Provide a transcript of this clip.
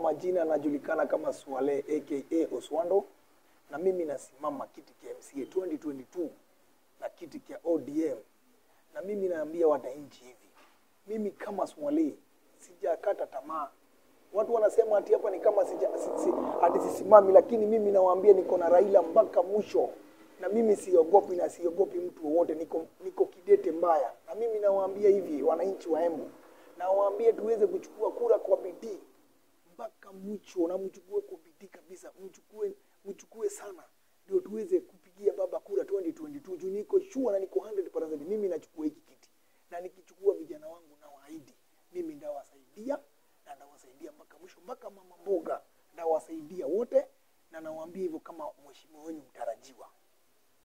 majina anajulikana kama Swale aka Oswando, na mimi nasimama kiti cha MCA 2022 na kiti cha ODM, na mimi naambia wananchi hivi, mimi kama Swale sijakata tamaa. Watu wanasema ati hapa ni kama sija, si, si, ati sisimami, lakini mimi nawaambia niko na Raila mpaka mwisho, na mimi siogopi na siogopi mtu wowote, niko, niko kidete mbaya, na mimi nawaambia hivi wananchi wa Embu, nawaambia tuweze kuchukua kura kwa bidii mpaka mwisho, na mchukue kwa bidii kabisa, mchukue mchukue sana, ndio tuweze kupigia baba kura 2022 juu niko sure na niko 100% mimi nachukua hiki